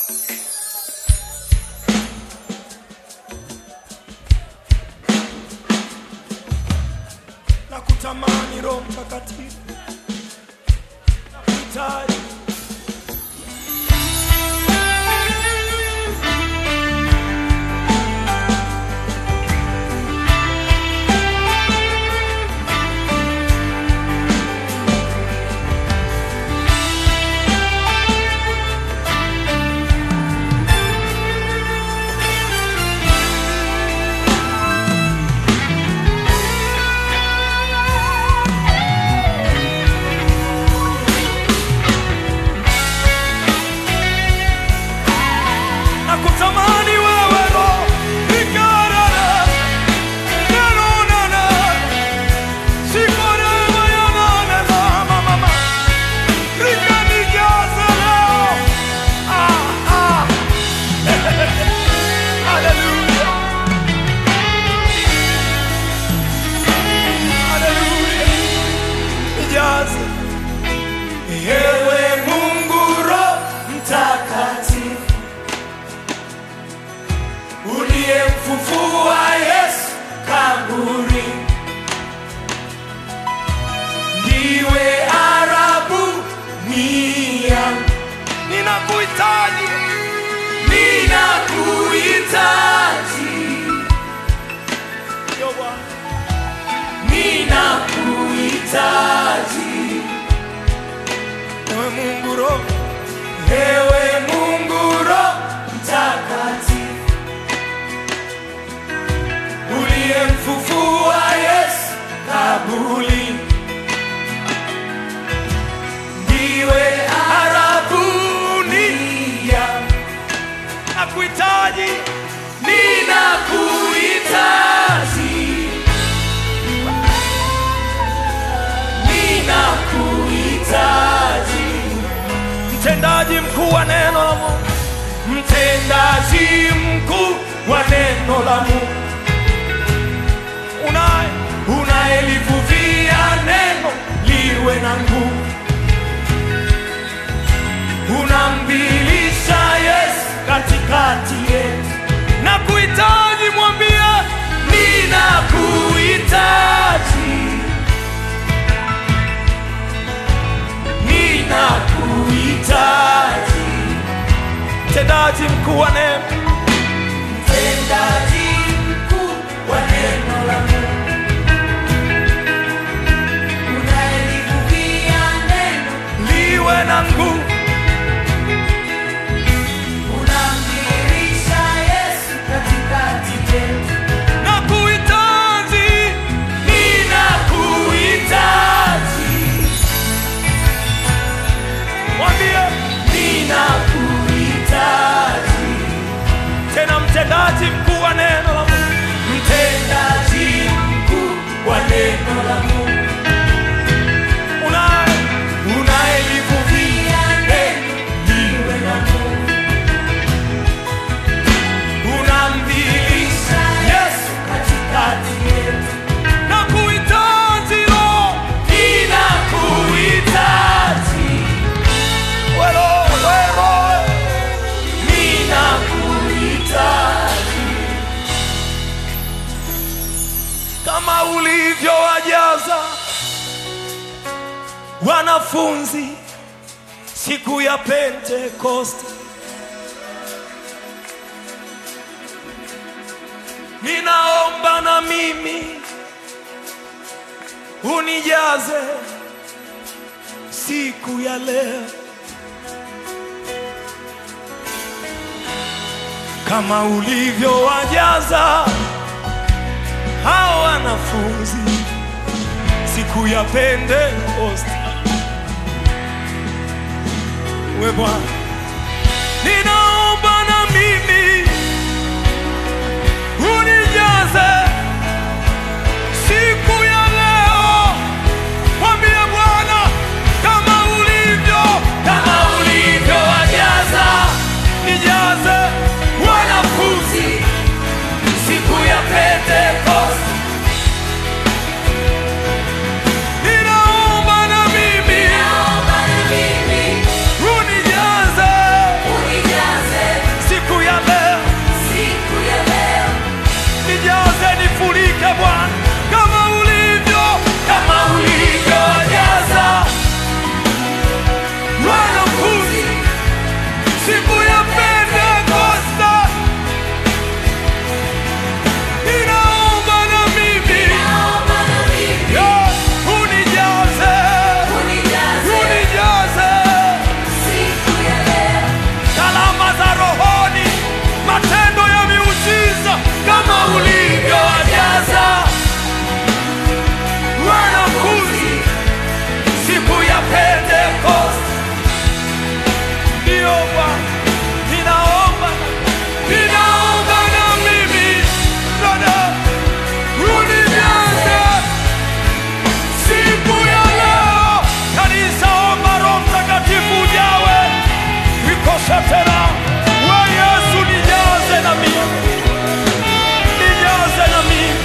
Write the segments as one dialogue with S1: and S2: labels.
S1: na kutamani Roho Mtakatifu na kuhitaji na kutamani wewe Roho nikarara nanonana sikorema yananela mama rikanijaza leo ah, ah. Hallelujah. Hallelujah. Nijaze. Ewe Mungu Roho Mtakatifu uliyemfufua Yesu kaburi, ndiwe arabu mia. Ninakuhitaji, ninakuhitaji, Yo Bwana. ninakuhitaji ewe Mungu Roho, ewe Mungu Roho Mtakatifu uliyemfufua Yesu kabuli, ndiwe arabunia. Nakuhitaji, ninakuhitaji, ninakuhitaji, mtendaji mkuu wa neno la Mungu, mtendaji mkuu wa neno la Mungu unaye unayelivuvia neno liwe na nguvu, unambilisha Yesu katikati yetu. Na kuhitaji mwambie, ninakuhitaji, ninakuhitaji, mtendaji mkuu wa neno, mtendaji mkuu wa neno la Mungu
S2: Unayelivuvia neno,
S1: liwe na nguvu
S2: unamdhihirisha Yesu katikati yetu.
S1: na kuhitaji, ninakuhitaji. Mwambie ninakuhitaji. Tena mtendaji mkuu wa neno la Mungu, mtendaji mkuu wa neno la Mungu, unaye unayelivuvia neno liwe na nguvu unamdhihirisha Yesu katikati yetu. Na kuhitaji Roho, ninakuhitaji. Wewe, wewe, ninakuhitaji. Kama ulivyowajaza wanafunzi siku ya Pentekoste ninaomba na mimi unijaze siku ya leo, kama ulivyowajaza hao wanafunzi siku ya Pentekoste. We Bwana, ninaomba na mimi unijaze siku ya leo. Mwambie Bwana kama ulivyo, kama ulivyowajaza, nijaze wanafunzi siku ya Pentekoste. Ninaomba na mimi
S2: Naomba na mimi
S1: unijaze Ndio Bwana, ninaomba ninaomba na mimi Bwana, unijaze siku ya leo. Kanisa, omba Roho Mtakatifu ujawe, ikose tena. We Yesu, nijaze na mimi, nijaze na mimi,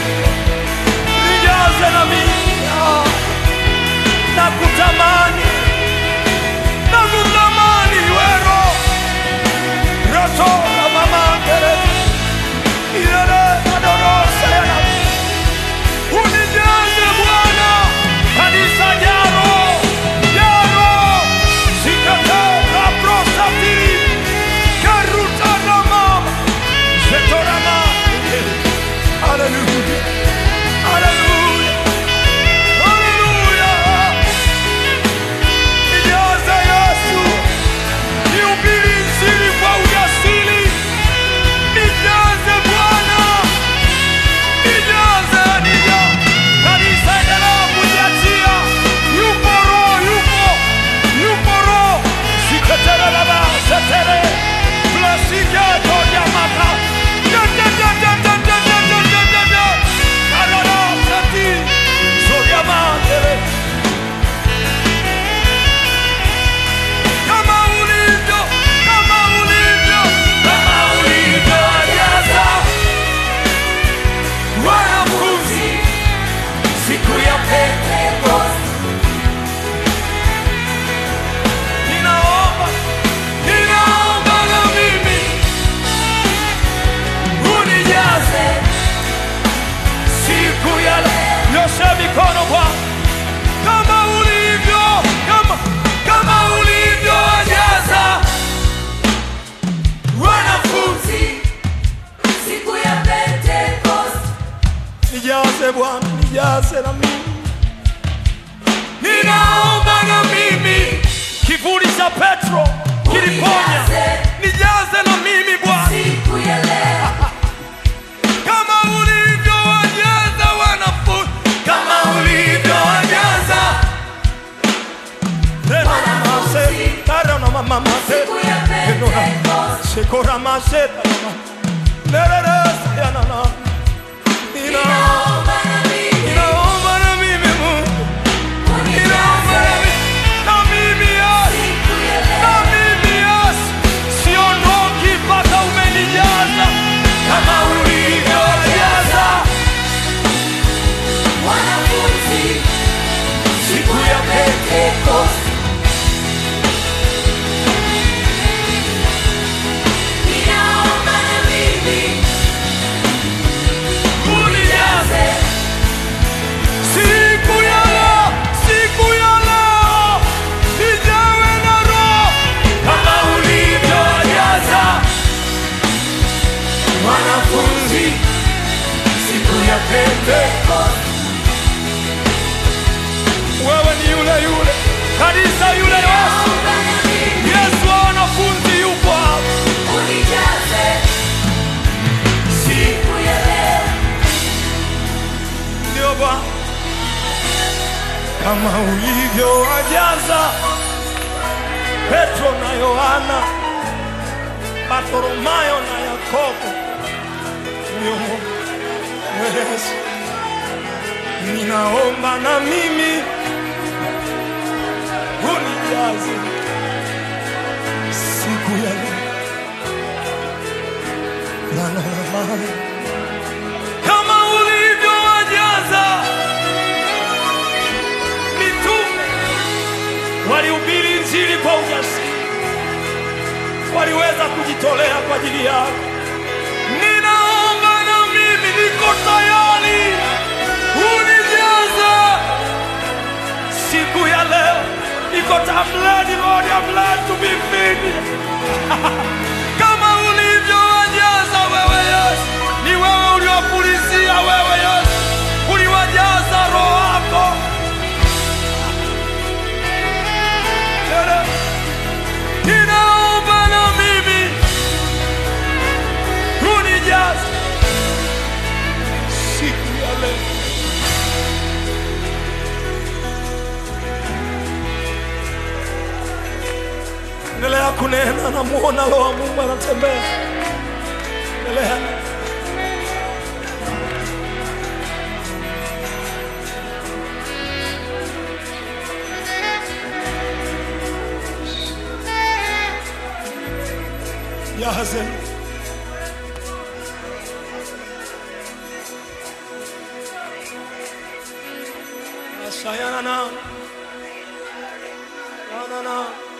S1: nijaze na mimi. Ah, nakutamani, nakutamani wero roto la mama ndere ilele adorose yana unijaze Bwana, kanisa jaro jaro sikate la prosatiri karuta na mama zetorama Haleluya, haleluya, haleluya. Nijaze Yesu, nihubiri Injili kwa ujasiri. Nijaze Bwana, nijaze, nijaze. Kanisa endelea kujiachia. Yupo Roho, yupo, yupo Roho. Siketere baba, setere. Plasike toja maka. Da, da, da, da, da, da, da, da, da, da, da. Karara, sati. Zoria mandere. Kama ulivyo, kama ulivyo, kama ulivyojaza wanafunzi siku ya Pentekoste. Ninaomba, ninaomba na mimi unijaze siku ya leo. Nyosha mikono Bwana kama ulivyo, kama kama ulivyojaza wanafunzi.
S2: Siku ya Pentekoste.
S1: Nijaze Bwana, nijaze na mimi, ninaomba na mimi. Kivuli cha Petro kiliponya, nijaze na mimi Bwana,
S2: Siku ya leo.
S1: kama ulivyowajaza wanafunzi, kama ulivyowajaza Tena na mase, tara na mama mase,
S2: Siku ya Pentekoste.
S1: sekora mase, tara na lerere sayana na. Nina-
S2: Ninaomba na mimi.
S1: Ninaomba na mimi Mungu, ninaomba na
S2: Unijaze.
S1: mimi, na mimi Yesu.
S2: Siku ya
S1: Na
S2: leo.
S1: mimi Yesu, siondoki mpaka umenijaza kama ulivyojaza
S2: Wanafunzi.
S1: siku ya
S2: Pentekoste. Ninaomba na mimi.
S1: unijaze siku ya leo, siku ya leo nijawe na Roho kama ulivyojaza wanafunzi siku ya Pentekoste. Wewe ni yule yule kanisa, yule Yesu,
S2: Ninaomba na mimi.
S1: Yesu wa wanafunzi yupo hapa.
S2: Unijaze. Siku ya leo.
S1: Ndio Bwana, kama ulivyowajaza Petro na Yohana, Bartholomayo na Yakobo. Ndio Yesu, ninaomba na mimi unijaze siku ya leo. La, la, la, la. kama ulivyowajaza mitume walihubiri injili kwa ujasiri, waliweza kujitolea kwa ajili yako. Ninaomba na mimi niko tayari, unijaze siku ya leo. Niko I'm ready, Lord, I'm ready to be filled. kama ulivyowajaza wewe Yesu, ni wewe uliwapulizia wewe Yesu, uliwajaza roho wako. Tena, Ninaomba na mimi unijaze siku ya leo. endelea kunena, namuona Roho wa Mungu anatembea. Endelea. Yahaze. Ashayana na. Na na.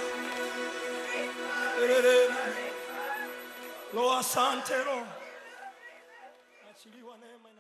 S1: Erere. Lo asante lo. Achiliwa neema.